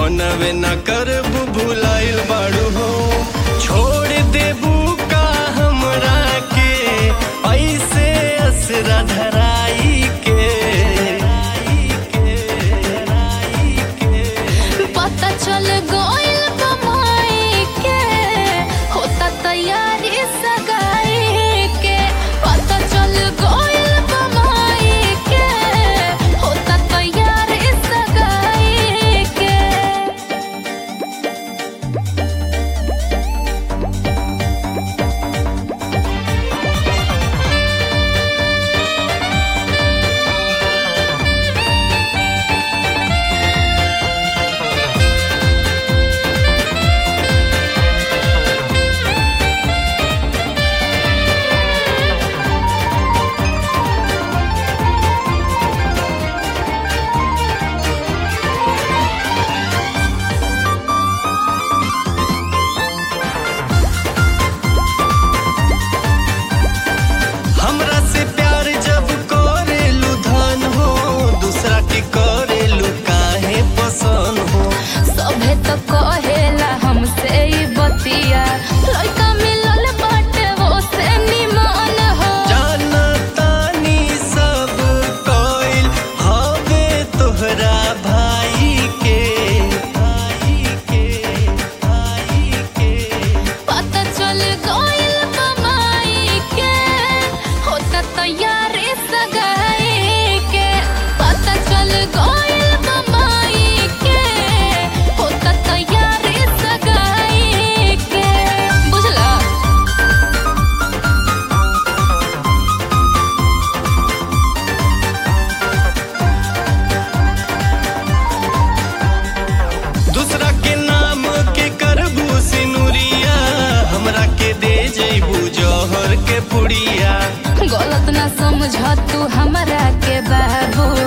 मनवे न करबू भुलाइल बाड़ू हो छोड़ देबू का हमरा के ऐसे असरा धराई के पता चल गइल कमाई के होता तैयारी सगाई के पता चल गइल कमाई के होता तैयारी सगाई के हमरा से प्यार जब करेलू धन हो दूसरा के करेलू काहे पसंद हो सभे तो कहेला हमसे ई बतिया लड़का मिलल बाटे वो से निमान हो जानतानी सब कोइल हवे तोहरा भाई के भाई के भाई के पता चल गइल कमाई के होता तैयारी सगाई के पता चल गइल कमाई के होता तैयारी सगाई के बुझला दूसरा के नाम के करबू सिनुरिया हमरा के दे जइबू जौहर के पुड़िया गलत ना समझ तू हमरा के बाबू